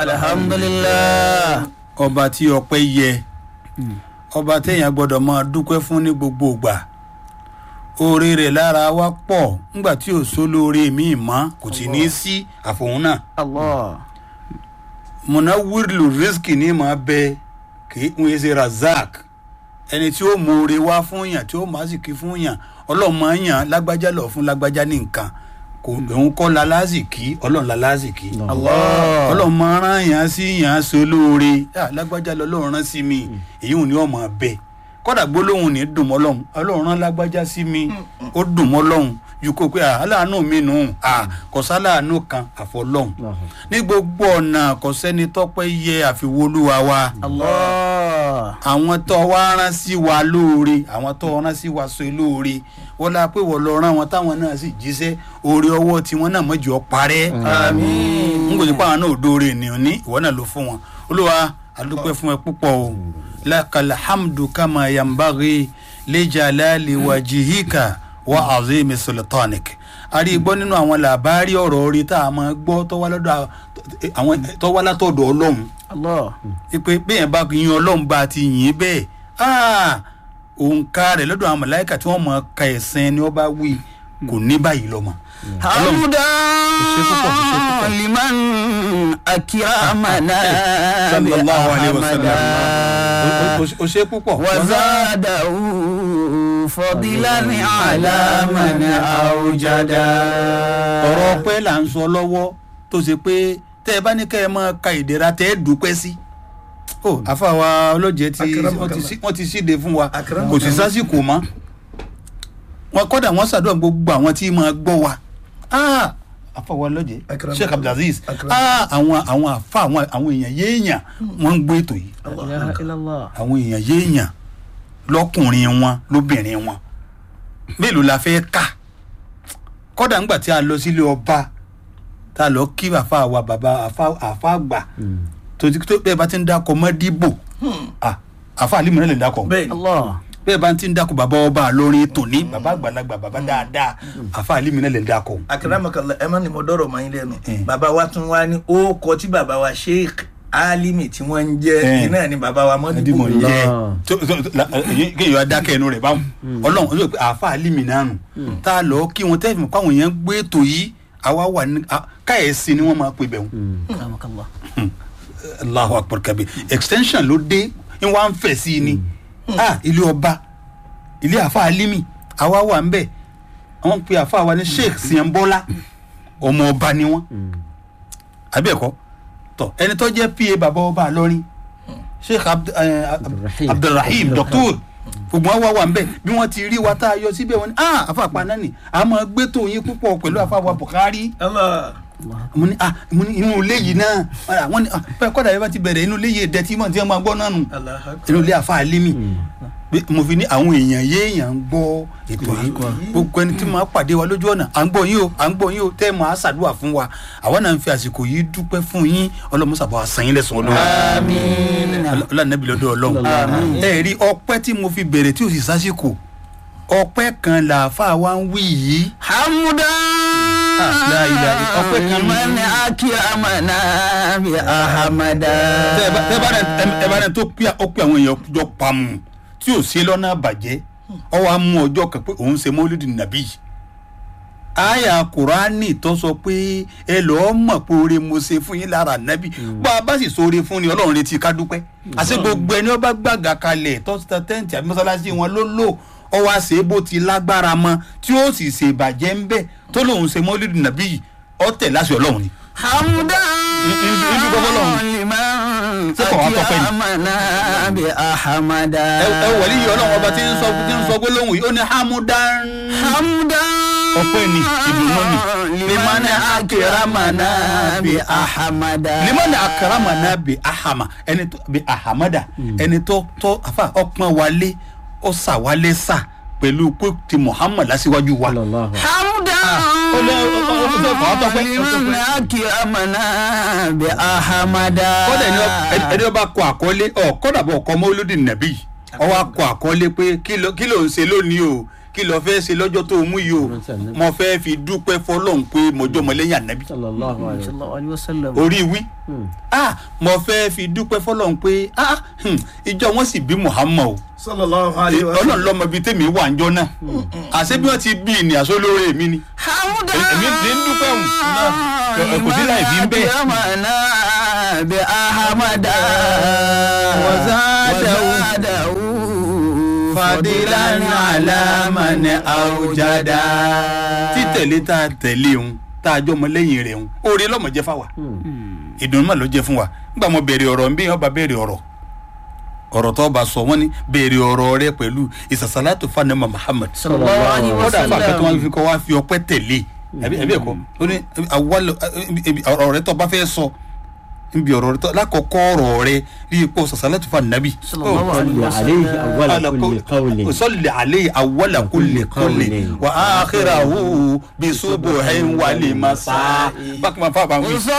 alhamdulilah. ọba tí ọpẹ́ yẹ ọba téèyàn gbọ́dọ̀ máa dúpẹ́ fún ní gbogbo ìgbà oore rẹ̀ lára wa pọ̀ nígbà tí ò sólóore míì mọ́ kò sì ní í sí àfòun náà allah. mọ̀nà wíìlù rìsíkì ní máa bẹ kì í ń ṣe razak ẹni tí ó mọ oore wá fún yàn tí ó máa sì kí fún yàn ọlọ́mọ yàn lágbájá lọ fún lágbájá ní nǹkan kò òun kọ́ la lásìkí ọlọ́run la lásìkí allah. ọlọ́run máa rán yàn sí yàn so lóore yà lágbájá lọ lọ́run rán sí mi èyí ò ní ọmọ bẹ kọ́dà gbólóhùn ní dùn mọ́ lọ́hùn ọlọ́run rán lágbájá sí mi ó dùn mọ́ lọ́hùn ju kó pé à, aláàánú mi nù à kò sáláàánú kan àfọlọ́hùn ní gbogbo ọ̀nà kò sẹ́ni tọ́pẹ́ yẹ àfiwolúwa wa allah. àwọn tó wá rán sí wa lóore àwọn tó rán sí wa so lóore wọ́n la pé wọ́n lọ rán wọn táwọn náà sì jíṣẹ́ oore ọwọ́ tiwọn náà mọ̀jọ́ parẹ́ àmín. n kò sí pé àwọn náà ò dóore ènìyàn ní ìwọ náà ló fún wọn olúwa adúpẹ́ fún ẹ púpọ̀ o lakal hamdu kama yambaghi lijalali wajihika wa azimi sultanik a rí i gbọ́ nínú àwọn làbárí ọ̀rọ̀ orí tá a máa gbọ́ tó wá lọ́dọ̀ àwọn tó wá látọ̀dọ̀ ọlọ́run allah. pé bẹ́ẹ̀ bá yin ọlọ́run bá ti yìn bẹ́ẹ̀ ah, òǹkà rẹ̀ lọ́dọ̀ àwọn mọ̀láìkà tí wọ́n mọ̀ ka ẹ̀sìn ni wọ́n bá wí kò ní báyìí lọ́mọ. ṣe púpọ̀, kò ṣe púpọ̀. hamdan liman akiramana bi sallallahu alayhi wa sallam ahamada. O- o- o ṣe púpọ̀. وزاده فضلا على من أوجدا ọ̀rọ̀ ọpẹ́ là ń sọ lọ́wọ́ tó ṣe pé tẹ́ ẹ bá ní kẹ́ ẹ máa ka ìdẹ̀ra tẹ́ ẹ dúpẹ́ sí. ó àfàwà ọlọ́jẹ́ tí wọ́n ti sí- wọ́n ti síde fún wa kò sí sásìkò mọ́. wọn kọ́dà wọ́n ṣàdúrà gbogbo àwọn tí máa gbọ́ wa. Ah, àfàwà ọlọ́jẹ́ Akram- sheikh abdulaziz Akram- Ah, àwọn àwọn àfa àwọn àwọn èèyàn yéèyàn wọ́n ń gbé ètò yìí لا إله إلا الله àwọn èèyàn yéèyàn lọ́kùnrin wọn lóbìnrin wọn mélòó la fẹ́ kà kọ́dà ńgbà tí a lọ sílé ọba tá a lọ kí àfa wa bàbá àfa àfa àgbà tó ti tó bẹ́ẹ̀ bá ti ń dákọ̀ mọ́ dìbò Ah, àfa àlímù náà lè dákọ̀ bẹ́ẹ̀ ni الله bẹ́ẹ̀ bá ti ń dákọ̀ bàbá ọba lórin tòní bàbá àgbàlagbà bàbá dáadáa àfa àlímù náà lè dákọ̀ akaramakala ẹ má ní mo dọ̀rọ̀ mọ́ yín lẹ́nu Eh. bàbá wa tún wá ní ó kọ tí bàbá wa sheikh alimi tí wọ́n ń jẹ́ Eh. iná ní bàbá wa ẹdí mọ́dìbò mọ̀ ń jẹ́ Allah. tó- tó- tó- la- èyí- kéèyàn adákẹ́ ẹnu rẹ̀ báwọn ọlọ́run ó sọ pé àáfà alímì náà nù tá a lọ kí wọn tẹ́fì kó àwọn èèyàn gbé ètò yìí àwa wà ní a- káyẹ̀sí ni wọ́n máa pè bẹ̀rù كرمك الله allahu akbar kabi extension ló dé ń wá ń fẹ̀ sí i ni ah ilé ọba ilé àáfà alímì àwa wà ń bẹ̀ àwọn pe àáfà wa ní sheikh siyanbọ́lá ọmọ ọba ni wọ́n àbẹ̀kọ́ tọ ẹni tó jẹ́ pa bàbá ọba lọ́rin sheikh Abd- eh, Abdulrahim. abdulrahim doctor gbogbo wọn wá wà nbẹ bí wọn ti rí wa tá a yọ síbẹ̀ wọn ni ah afa àpáná ni a máa gbé tó yín púpọ̀ pẹ̀lú afa wa Bukhari Allah mo ní ah mo ní inú ilé yìí náà Ah, wọ́n ní ah bẹ́ẹ̀ kọ́dà yẹn bá ti bẹ̀rẹ̀ inú ilé yìí dẹ̀ tí mọ̀ tí wọ́n máa gbọ́ náà nù Allah akbar. inú ilé afa alimi Bí- mo fi ní àwọn èèyàn yéèyàn ń gbọ́ ètò yìí gbogbo ẹni tí máa pàdé wa lójú ọ̀nà à ń gbọ́ yín o à ń gbọ́ yín o tẹ́ ẹ máa ṣàdúrà fún wa àwa náà ń fi àsìkò yìí dúpẹ́ fún yín ọlọ́mọṣàbọ̀ àṣàyìn lẹ́sùn ọlọ́run آمين ọlọ́nàbí lọ́dọ̀ ọlọ́run ẹ rí ọpẹ́ tí mo fi bẹ̀rẹ̀ tí o sì sásìkò ọpẹ́ kan làáfà wa ń wí yìí حمدا لا إله إلا- ọpẹ́ kan ní- لمن أكرمنا بأحمدا tẹ ẹ bá tẹ ẹ bá rẹ ẹ bá rẹ tó pé ó pé àwọn èèyàn jọ pamọ́ tí ò ṣe lọ́nà àbàjẹ́ ọ wàá mú ọjọ́ kan pé òun ṣe mọ́lídì nàbí àyà kùránì tó sọ pé ẹ lọ́ọ́ mọ̀ pé oore mo ṣe fún yín lára nàbí bá a bá sì sóore fún ni ọlọ́run retí ká dúpẹ́ àṣẹ gbogbo ẹni ó bá gbàgà kalẹ̀ tọ́sítà tẹ́ǹtì àbí mọ́sálásí wọn ló lò ọ wá ṣe é bó ti lágbára mọ tí ó sì ṣe ìbàjẹ́ ń bẹ̀ tó lòun ṣe mọ́lídì nàbí ọ tẹ̀ láṣẹ ọlọ́run ni. حمدا ibi gbogbo lọ́hùn. لمن Ṣé kò wá tọ́pẹ́ ni? أكرمنا بأحمدا ẹ ẹ wọlé yìí ọlọ́run ọba tí ń sọ tí ń sọ gbólóhùn yìí ó ní hamudan. حمدا Ọpẹ́ ni, ìdùnnú ni. لمن أكرمنا بأحمدا limani akaramana bi ahama ẹni tó bi ahamada ẹni tó tó afa ọpọn wálé ó sà wálé sà pẹ̀lú pé ti muhammad lásìwájú wa. sallallahu حمدا ó lé ó ó ó fẹ́ fọ́ tọ́pẹ́ لمن أكرمنا بأحمدا kọ́dà ẹni ọ- ẹni ọba kọ àkọlé ọ kọ́dà bọ̀ ọkọ mọ́lódì nàbí ọwọ́ akọ àkọlé pé kí ló kí ló ń ṣe lónìí o kí lọ fẹ́ ṣe lọ́jọ́ tó mú yìí o mo fẹ́ fi dúpẹ́ fọlọ́hún pé mọjọ́ mọlẹ́yìn ànábì sallallahu alayhi wa sallam. sallallahu alaihi wasallam. orí wí ah mo fẹ́ fi dúpẹ́ fọlọ́hún pé ah hmm, ìjọ wọn sì bí muhammad o sallallahu alayhi wa ọlọ́run lọ́mọ bíi tèmi wà ń jọ náà àṣé bí wọ́n ti bí ní àṣọ lóore mi ni hamdan èmi ti ń dúpẹ́ òun náà kò sí láì fi ń bẹ́ẹ̀. akramana bi ahamada Wazadahu fadilan ala man awjada. títẹ̀lé tá a tẹ̀lé òun tá a jọ ọmọ lẹ́yìn rẹ̀ òun oore lọ́mọ jẹ́ fáwa ìdùnnú mà ló jẹ́ fún wa nígbà mo bẹ̀rẹ̀ ọ̀rọ̀ nbí ọba bẹ̀rẹ̀ ọ̀rọ̀ ọ̀rọ̀ tó bá sọ wọ́n ní bẹ̀rẹ̀ ọ̀rọ̀ rẹ pẹ̀lú ìsàsálàtò fanama Muhammad sallallahu alaihi kódà fún àkàtà wọn wasallam. fi kọ́ wá fi ọpẹ́ tẹ̀lé ẹbí ẹbí ẹ̀kọ́ ó ní awọ́lẹ̀ ọ̀rọ̀ rẹ tó bá fẹ́ sọ níbi ọ̀rọ̀ rẹ tó lákọ̀ọ́kọ́ ọ̀rọ̀ rẹ rí ipò sàsálàtò fannabi. sallallahu alaihi صل عليه أول كل قول صل عليه أول كل قول وآخره بصبح ولمساء. bákan máa fà bá ń wí.